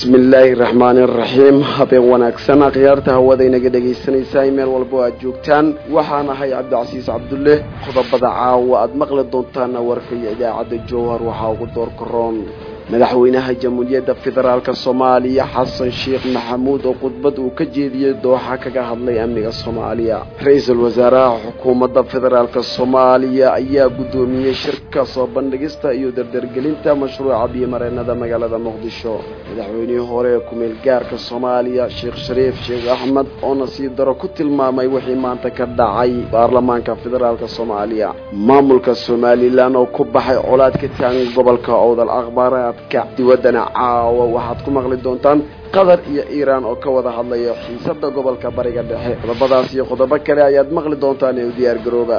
bismi illaahi raxmaani araxiim habeen wanaagsan akhyaarta hawada inaga dhegaysanaysaa meel walbo aad joogtaan waxaan ahay cabdicasiis cabdulle qodobada caawa aad maqli doontaana warkaiyo idaacadda jowhar waxaa ugu door karoon madaxweynaha jamhuuriyadda federaalka soomaaliya xasan sheekh maxamuud oo khudbad uu ka jeediyey dooxa kaga hadlay amniga soomaaliya ra-iisul wasaaraha xukuumadda federaalka soomaaliya ayaa guddoomiyey shirka soo bandhigista iyo dardargelinta mashruuca biyomareenada magaalada muqdisho madaxweynihii hore ee ku-meel gaarka soomaaliya sheekh shariif sheekh axmed oo nasiib daro ku tilmaamay wixii maanta ka dhacay baarlamaanka federaalka soomaaliya maamulka somalilan oo ku baxay colaad ka taagan gobolka owdal akhbaaraad diwadana caawa waxaad ku maqli doontaan qatar iyo iiraan oo ka wada hadlaya xiisada gobolka bariga dhexe qodobadaas iyo qodobo kale ayaad maqli doontaan ee u diyaar garooba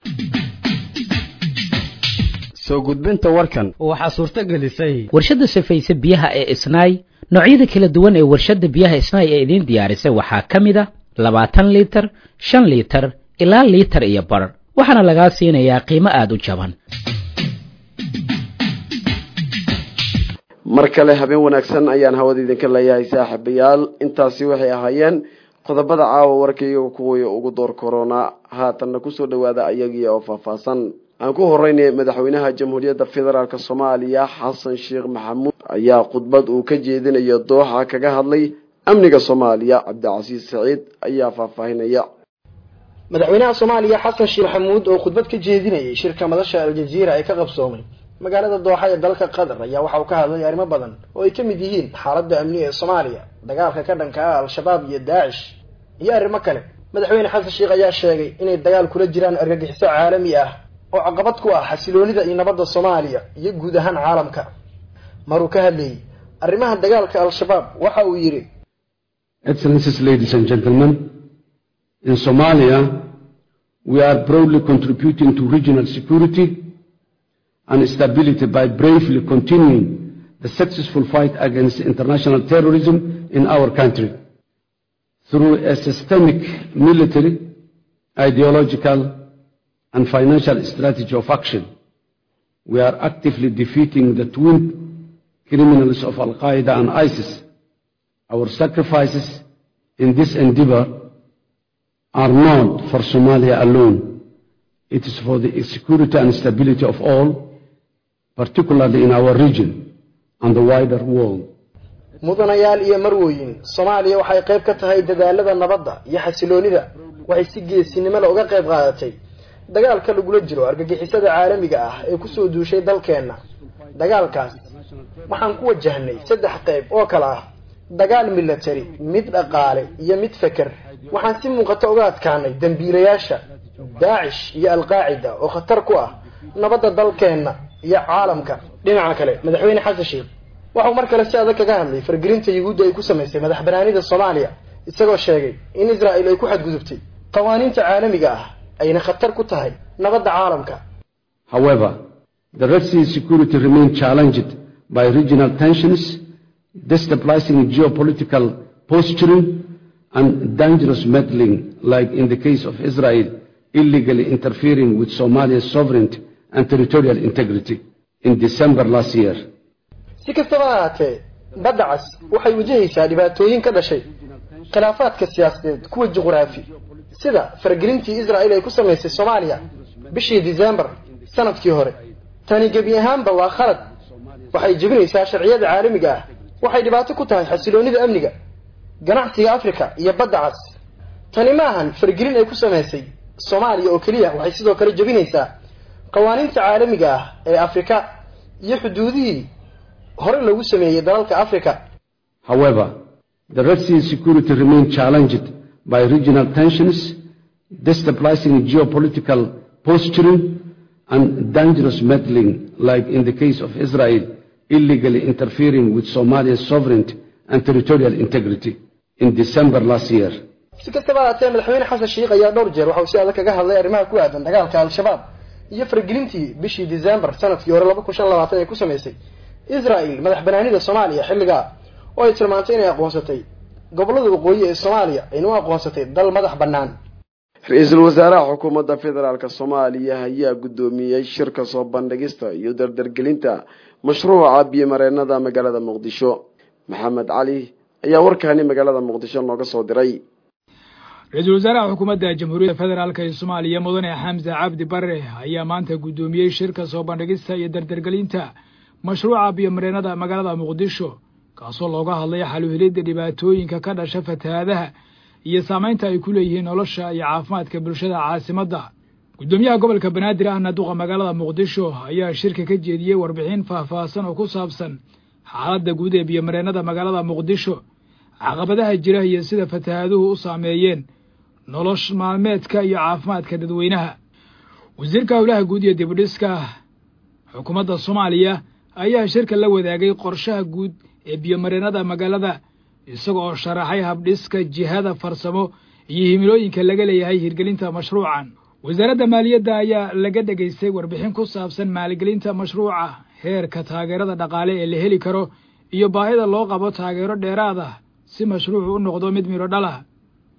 soo gudbinta warkan waxaa suurto gelisay warshadda safayse biyaha ee isnaay noocyada kala duwan ee warshadda biyaha isnaay ee idiin diyaarisay waxaa ka mid a labaatan liitar shan liitar ilaa liitar iyo bar waxaana lagaa siinayaa qiimo aada u jaban mar kale habeen wanaagsan ayaan hawada idinka leeyahay saaxiibayaal intaasi waxay ahaayeen qodobada caawa warkayga kuwii ugu door korona haatanna kusoo dhawaada ayagii oo faahfaahsan aan ku horeynay madaxweynaha jamhuuriyadda federaalk soomaaliya xasan sheekh maxamuud ayaa khudbad uu ka jeedinayo dooxa kaga hadlay amniga soomaaliya cabdicasiis saciid ayaa faahfaahinaya madaxweynaha soomaaliya xasan sheekh maxamuud oo khudbad ka jeedinayay shirka madasha aljaziira ee ka qabsoomay magaalada dooxa ee dalka qatar ayaa waxa uu ka hadlay arrimo badan oo ay ka mid yihiin xaaladda amniga ee soomaaliya dagaalka ka dhanka ah al-shabaab iyo daacish iyo arrimo kale madaxweyne xasan sheekh ayaa sheegay inay dagaal kula jiraan argagixiso caalami ah oo caqabad ku ah xasiloonida iyo nabadda soomaaliya iyo guud ahaan caalamka maruu ka hadlayay arrimaha dagaalka al-shabaab waxa uu yidhi excellencies ladies and gentlemen in somalia we are proudly contributing to regional security and stability by bravely continuing the successful fight against international terrorism in our country through a systemic military, ideological, and financial strategy of action. We are actively defeating the twin criminals of Al Qaeda and ISIS. Our sacrifices in this endeavor are not for Somalia alone. It is for the security and stability of all particularly in our region and the wider world. mudanayaal iyo marwooyin soomaaliya waxay qayb ka tahay dadaalada nabadda iyo xasiloonida waxay si geesinimada uga qayb qaadatay dagaalka lagula jiro argagixisada caalamiga ah ee kusoo duushay dalkeenna dagaalkaas waxaan ku wajahnay saddex qayb oo kale ah dagaal milatari mid dhaqaale iyo mid feker waxaan si muuqata uga adkaanay dembiilayaasha daacish iyo alqaacida oo khatar ku ah nabadda dalkeenna iyo caalamka dhinaca kale madaxweyne xasan sheekh waxau mar kale si adag kaga hadlay fargelinta yuhuudda ay ku samaysay madax banaanida soomaaliya isagoo sheegay in israa'il ay ku xadgudubtay qawaaniinta caalamiga ah ayna khatar ku tahay nabadda caalamka However, the Red Sea security remains challenged by regional tensions, destabilizing geopolitical posturing, and dangerous meddling, like in the case of Israel illegally interfering with Somalia's sovereignty and territorial integrity in December last year. si kastaba ahaatee badda cas waxay wajahaysaa dhibaatooyin ka dhashay khilaafaadka siyaasadeed kuwa juquraafi sida faragelintii israa'il ay ku samaysay soomaaliya bishii disembar sanadkii hore tani gebi ahaanba waa khalad waxay jebinaysaa sharciyada caalamiga ah waxay dhibaato ku tahay xasiloonida amniga ganacsiga afrika iyo badda cas tani ma ahan faragelin ay ku samaysay soomaaliya oo keliya waxay sidoo kale jebinaysaa qawaaniinta caalamiga ah ee afrika iyo xuduudihii hore lagu sameeyey dalalka afrika However, the Red Sea security remains challenged by regional tensions, destabilizing geopolitical posturing, and dangerous meddling, like in the case of Israel illegally interfering with Somalia's sovereignty and territorial integrity in December last year. si kastaba ahaatee madaxweyne xasan sheekh ayaa dhowr jeer waxa uu si adag kaga hadlay arrimaha ku aadan dagaalka al-shabaab iyo faragelintii bishii december sanadkii hore laba kun shan labaatan ee ku samaysay israa'il madax banaanida soomaaliya xilligaa oo ay tilmaantay inay aqoonsatay gobollada waqooyi ee soomaaliya ayna u aqoonsatay dal madax bannaan ra-iisul wasaaraha xukuumadda federaalk soomaaliya ayaa guddoomiyey shirka soo bandhigista iyo dardargelinta mashruuca biyomareenada magaalada muqdisho maxamed cali ayaa warkaani magaalada muqdisho nooga soo diray ra-iisul wasaaraha xukuumadda jamhuuriyadda federaalk ee soomaaliya mudane xamse cabdi bare ayaa maanta guddoomiyey shirka soo bandhigista iyo dardargelinta mashruuca biyomareenada magaalada muqdisho kaasoo looga hadlay xaluhelidda dhibaatooyinka ka dhasha fatahaadaha iyo saamaynta ay ku leeyihiin nolosha iyo caafimaadka bulshada caasimadda guddoomiyaha gobolka banaadir ahna duqa magaalada muqdisho ayaa shirka ka jeediyey warbixin faahfaahsan oo ku saabsan xaaladda guud ee biyomareenada magaalada muqdisho caqabadaha jira iyo sida fatahaaduhu u saameeyeen nolosh maalmeedka iyo caafimaadka dadweynaha wasiirka howlaha guud iyo dibudhiska xukuumadda soomaaliya ayaa shirka la wadaagay qorshaha guud ee biyomareenada magaalada isaga oo sharaxay habdhiska jihada farsamo iyo himilooyinka laga leeyahay hirgelinta mashruucan wasaaradda maaliyadda ayaa laga dhegaystay warbixin ku saabsan maalgelinta mashruuca heerka taageerada dhaqaale ee la heli karo iyo baahida loo qabo taageero dheeraad ah si mashruucu u noqdo mid midho dhal ah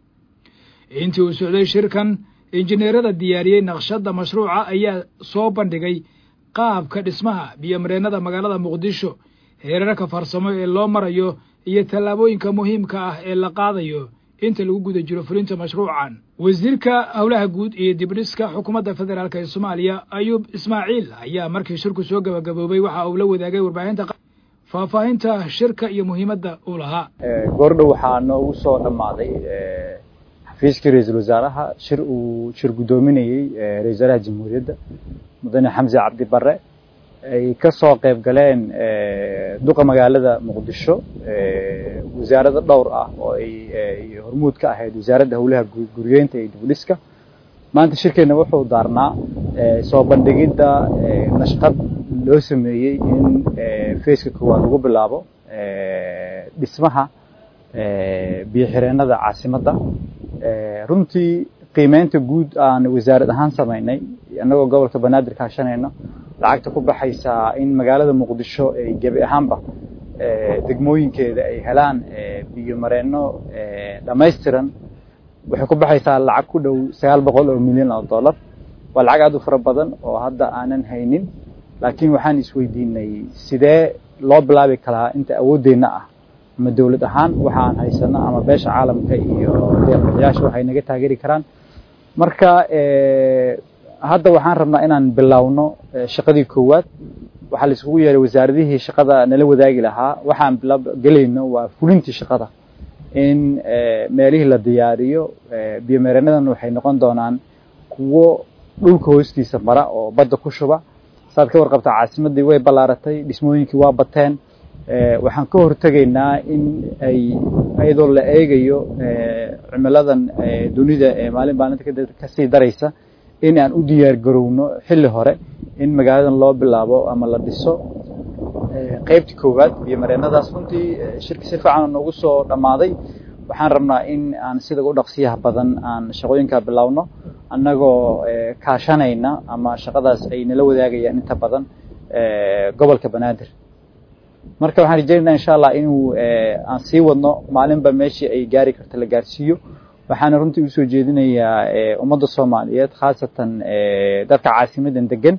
intii uu socday shirkan injineerada diyaariyey naqshadda mashruuca ayaa soo bandhigay qaabka dhismaha biyomareenada magaalada muqdisho heerarka farsamo ee loo marayo iyo tallaabooyinka muhiimka ah ee la qaadayo inta lagu guda jiro fulinta mashruucan wasiirka howlaha guud iyo dibdhiska xukuumadda federaalk ee soomaaliya ayuub ismaaciil ayaa markii shirku soo gabagaboobay waxa uu la wadaagay warbaahinta faahfaahinta shirka iyo muhiimadda uu lahaa goordhow waxaa noogu soo dhammaaday xafiiskii ra-iisul wasaaraha shir uu shir guddoominayey ra-isul wasaaraha jamhuuriyadda mudane xamse cabdi bare ay ka soo qayb galeen duqa magaalada muqdisho wasaarado dhowr ah oo ay hormuud ka ahayd wasaaradda howlaha guriyeynta iyo dibudhiska maanta shirkeenna wuxuu daarnaa soo bandhigidda nashqad loo sameeyey in faceka koowaad lagu bilaabo dhismaha biyoxireennada caasimadda runtii qiimeynta guud aan wasaarad ahaan samaynay annagoo gobolka banaadir kaashanayno lacagta ku baxaysaa in magaalada muqdisho ay gebi ahaanba degmooyinkeeda ay helaan biyo mareenno dhammaystiran waxay ku baxaysaa lacag ku dhow sagaal boqol oo milyan oo dollar waa lacag aad u fara badan oo hadda aanan haynin laakiin waxaan isweydiinay sidee loo bilaabi karaa inta awooddeenna ah ama dowlad ahaan waxa aan haysano ama beesha caalamka iyo deeqbixiyaasha waxay naga taageeri karaan marka hadda waxaan rabnaa inaan bilowno shaqadii koowaad waxaa la isugu yeeray wasaaradihii shaqada nala wadaagi lahaa waxaan gelayno waa fulintii shaqada in meelihii la diyaariyo biyomeereenadan waxay noqon doonaan kuwo dhulka hoostiisa mara oo badda ku shuba saad ka warqabtaa caasimaddii way ballaaratay dhismooyinkii waa bateen waxaan ka hortegaynaa in ay iyadoo la eegayo cimiladan dunida ee maalin maalinta kasii daraysa in aan u diyaar garowno xilli hore in magaaladan loo bilaabo ama la dhiso qeybtii koowaad iyo mareenadaas runtii shirki si fiican noogu soo dhammaaday waxaan rabnaa in aan sida u dhaqsiyaha badan aan shaqooyinkaa bilowno annagoo kaashanayna ama shaqadaas ay nala wadaagayaan inta badan gobolka banaadir marka waxaan rajeynaynaa insha allah inuu aan sii wadno maalinba meeshii ay gaari karto la gaarsiiyo waxaana runtii usoo jeedinayaa ummadda soomaaliyeed khaasatan dadka caasimadan degan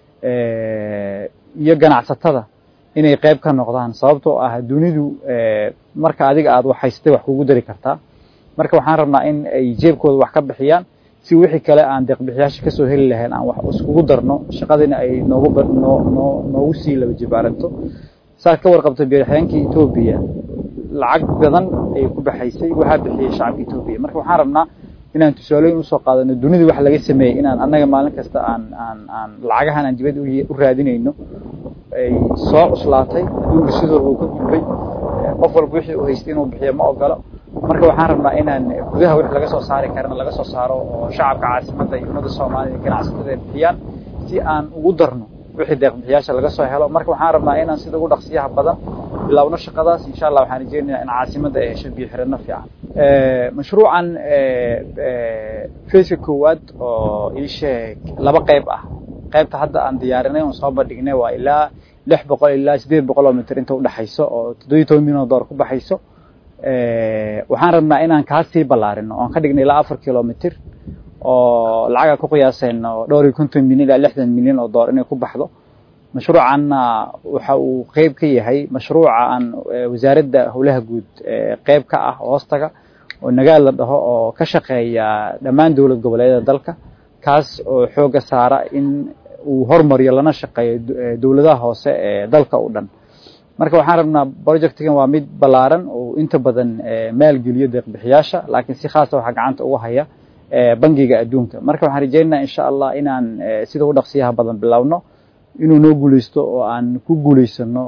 iyo ganacsatada inay qayb ka noqdaan sababtoo ah dunidu marka adiga aad wax haystay wax kugu dari kartaa marka waxaan rabnaa in ay jeebkooda wax ka bixiyaan si wixii kale aan deeqbixiyaasha kasoo heli lahayn aan wax iskugu darno shaqadiina ay noogu noo noo noogu sii laba jibaaranto saad ka warqabta biyoxyeenkii etoobiya lacag badan ayay ku baxaysay waxaa bixiyey shacabka etoobiya marka waxaan rabnaa inaan tusaalooyin usoo qaadano dunida wax laga sameeyey inaan annaga maalin kasta aan aan aan lacagahan aan dibadda u raadinayno ay soo cuslaatay adduunka sidoo uu ka gudbay qof walba wixii uu haystay inuu bixiyo ma ogolo marka waxaan rabnaa inaan gudaha wix laga soo saari karana laga soo saaro oo shacabka caasimadda iyo ummadda soomaalida ganacsatada ay bixiyaan si aan ugu darno wixii deeqbixiyaasha laga soo helo marka waxaan rabnaa inaan sida ugu dhaqsiyaha badan bilowno shaqadaas insha allah waxaan rajeynayaa in caasimadda ay hesho biyo xirano fiican mashruucan faceka koowaad oo ii sheeg laba qayb ah qaybta hadda aan diyaarinay oon soo bandhignay waa ilaa lix boqol ilaa siddeed boqol oo mitir inta udhexayso oo toddobiyi toban milyan oo dollar ku baxayso waxaan rabnaa inaan kaa sii ballaarino oon ka dhignay ilaa afar kilomitir oo lacaga ku qiyaasayno dhowr iyo konton milyan ilaa lixdan milyan oo dollar inay ku baxdo mashruucanna waxa uu qeyb ka yahay mashruuca aan wasaaradda howlaha guud qeyb ka ah oo hoostaga oo nagaal la dhaho oo ka shaqeeya dhammaan dowlad goboleedyada dalka kaas oo xooga saara in uu hormariyo lana shaqeeyo dowladaha hoose ee dalka o dhan marka waxaan rabnaa projectgan waa mid ballaaran oo inta badan maalgeliyo deeqbixiyaasha laakiin si khaasa waxaa gacanta uga haya bangiga adduunka marka waxaan rajaynaynaa insha allah inaan sida u dhaqsiyaha badan bilowno inuu noo guuleysto oo aan ku guuleysano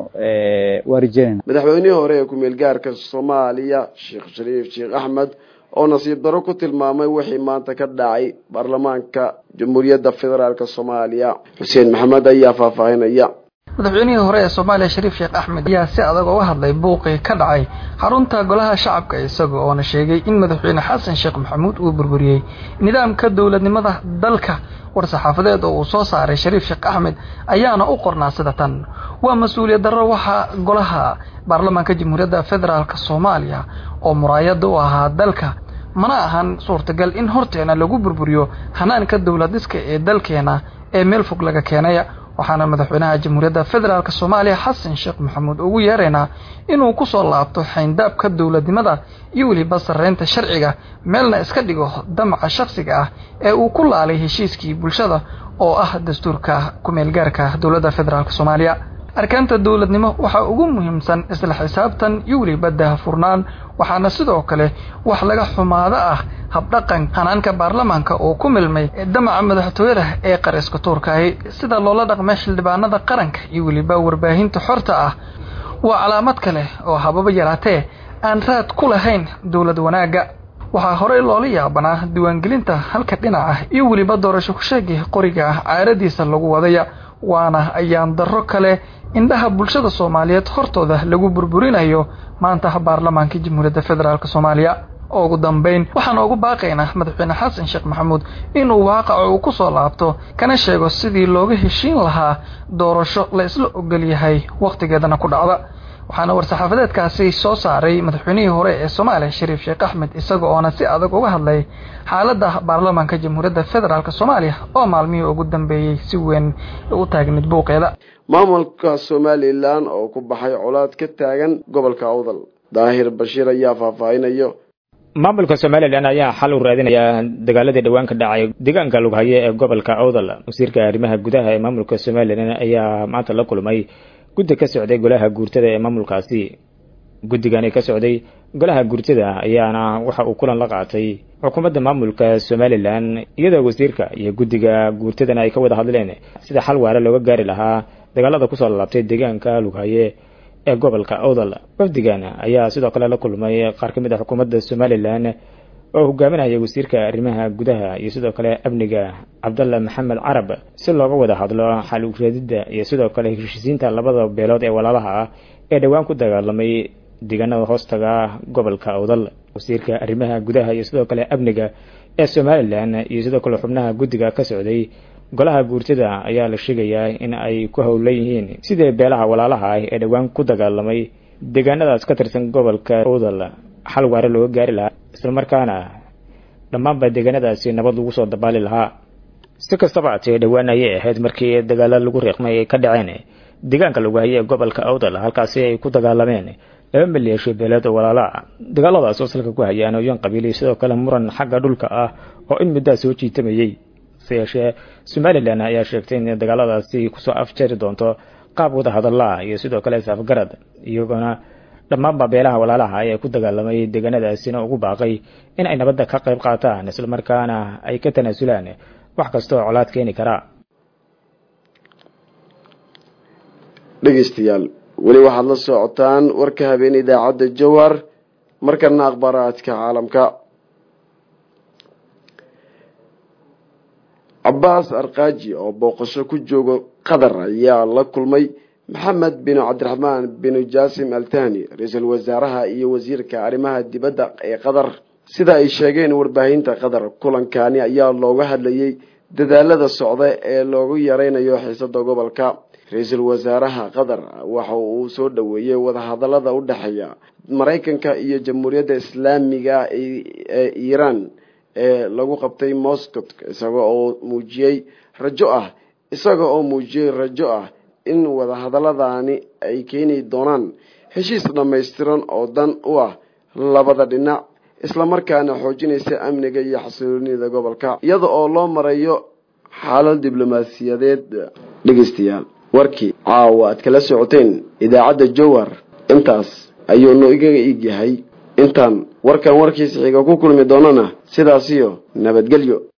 waa rajaynayna madaxweynihii hore ee ku-meel gaarka soomaaliya sheekh shariif sheekh axmed oo nasiib daro ku tilmaamay wixii maanta ka dhacay baarlamaanka jamhuuriyadda federaalk soomaaliya xuseen maxamed ayaa faahfaahinaya madaxweynihii hore ee soomaaliya shariif sheekh axmed ayaa si adag uga hadlay buuqii ka dhacay xarunta golaha shacabka isaga oona sheegay in madaxweyne xasan sheekh maxamuud uu burburiyey nidaamka dowladnimada dalka war-saxaafadeed oo uu soo saaray shariif sheekh axmed ayaana u qornaa sida tan waa mas-uuliyad darro waxaa golaha baarlamaanka jamhuuriyadda federaalk soomaaliya oo muraayada u ahaa dalka mana ahan suurtagal in horteena lagu burburiyo hanaanka dowlad dhiska ee dalkeena ee meel fog laga keenaya waxaana madaxweynaha jamhuuriyadda federaalk soomaaliya xasan sheekh maxamuud ugu yeeraynaa inuu kusoo laabto xayndaabka dowladnimada iyo weliba sarreynta sharciga meelna iska dhigo damaca shakhsiga ah ee uu ku laalay heshiiskii bulshada oo ah dastuurka ku-meelgaarka dowladda federaalk soomaaliya arkaanta dowladnimo waxaa ugu muhiimsan isla xisaabtan iyo weliba daahfurnaan waxaana sidoo kale wax laga xumaado ah habdhaqan hanaanka baarlamaanka oo ku milmay damaca madaxtooyada ee qariska tuurkaahi sida loola dhaqmay xildhibaanada qaranka iyo weliba warbaahinta xorta ah waa calaamad kale oo hababa yaraatee aan raad ku lahayn dowlad wanaagga waxaa horey loola yaabanaa diiwaangelinta halka dhinaca iyo weliba doorasho kusheegii qoriga ah caaradiisa lagu wadaya waana ayaan darro kale indhaha bulshada soomaaliyeed hortooda lagu burburinayo maanta baarlamaanka jamhuuriyadda federaalk soomaaliya ugu dambeyn waxaan ugu baaqaynaa madaxweyne xasan sheekh maxamuud inuu waaqaco uu ku soo laabto kana sheego sidii looga heshiin lahaa doorasho la isla ogol yahay wakhtigeedana ku dhacda waxaana war-saxaafadeedkaasi soo saaray madaxweynihii hore ee soomaaliya shariif sheekh axmed isaga oona si adag uga hadlay xaaladda baarlamaanka jamhuuriyadda federaalk soomaaliya oo maalmihii ugu dambeeyey si weyn u taagneed buuqeeda maamulka somalilan oo ku baxay colaad ka taagan gobolka awdal daahir bashiir ayaa faahfaahinayo maamulka somalilan ayaa xal u raadinaya dagaaladii dhowaan ka dhacay deegaanka lughaye ee gobolka awdal wasiirka arrimaha gudaha ee maamulka somalilan ayaa maanta la kulmay guddi ka socday golaha guurtada ee maamulkaasi guddigani ka socday golaha guurtada ayaana waxa uu kulan la qaatay xukuumadda maamulka somalilan iyadoo wasiirka iyo guddiga guurtadana ay ka wada hadleen sida xal waare looga gaari lahaa dagaalada kusoo laabtay deegaanka lughaye ee gobolka awdal wafdigan ayaa sidoo kale la kulmay qaar ka mid a xukuumadda somalilan oo hogaaminaya wasiirka arrimaha gudaha iyo sidoo kale amniga cabdalla maxamed carab si looga wada hadlo xal ureedida iyo sidoo kale heshiisiinta labada beelood ee walaalaha ah ee dhowaan ku dagaalamay deegaanada hoostaga gobolka awdal wasiirka arrimaha gudaha iyo sidoo kale amniga ee somalilan iyo sidoo kale xubnaha guddiga ka socday golaha guurtada ayaa la sheegayaa in ay ku howlan yihiin sidii beelaha walaalaha ah ee dhowaan ku dagaalamay deegaanadaas ka tirsan gobolka awdal xal waare looga gaari lahaa islamarkaana dhammaanba deegaanadaasi nabad lagu soo dabaali lahaa si kastaba atee dhowaan ayay ahayd markii dagaalo lagu riiqmay ay ka dhaceen deegaanka lagu hayay ee gobolka awdal halkaasi ay ku dagaalameen laba maleeshiyo beeleed oo walaala ah dagaaladaas oo salka ku hayaan oyan qabiili sidoo kale muran xagga dhulka ah oo in muddaa soo jiitamayey se yeeshee somalilan ayaa sheegtay in dagaaladaasi kusoo afjari doonto qaab wada hadalla iyo sidoo kale saafgarad iyagoona dhammaanba beelaha walaalaha ee ku dagaalamay deegaanadaasina ugu baaqay in ay nabadda ka qayb qaataan islamarkaana ay ka tanaasulaan wax kastaoo colaad keeni karaa dhegeystayaal weli waxaad la socotaan warka habeen idaacadda jowhar markana akhbaaraadka caalamka cabaas arqaaji oo booqasho ku jooga qatar ayaa la kulmay maxamed bin cabdiraxmaan bin jaasim altani ra-iisul wasaaraha iyo wasiirka arrimaha dibadda ee qatar sida ay sheegeen warbaahinta qatar kulankani ayaa looga hadlayay dadaalada socda ee loogu yareynayo xiisada gobolka ra-iisul wasaaraha qatar waxa uu soo dhoweeyey wadahadalada u dhexeeya maraykanka iyo jamhuuriyadda islaamiga ee iiraan ee lagu qabtay moscow isaga oo muujiyey rajo ah isaga oo muujiyey rajo ah in wadahadalladani ay keeni doonaan heshiis dhammaystiran oo dan u ah labada dhinac islamarkaana xoojinaysa amniga iyo xasiloonida gobolka iyada oo loo marayo xaalad diblomaasiyadeed dhegeystayaal warkii caawa aad kala socoteen idaacadda jowar intaas ayuu no igaga iig yahay intaan warkan warkiisa xiga ku kulmi doonana sidaasiyo nabadgelyo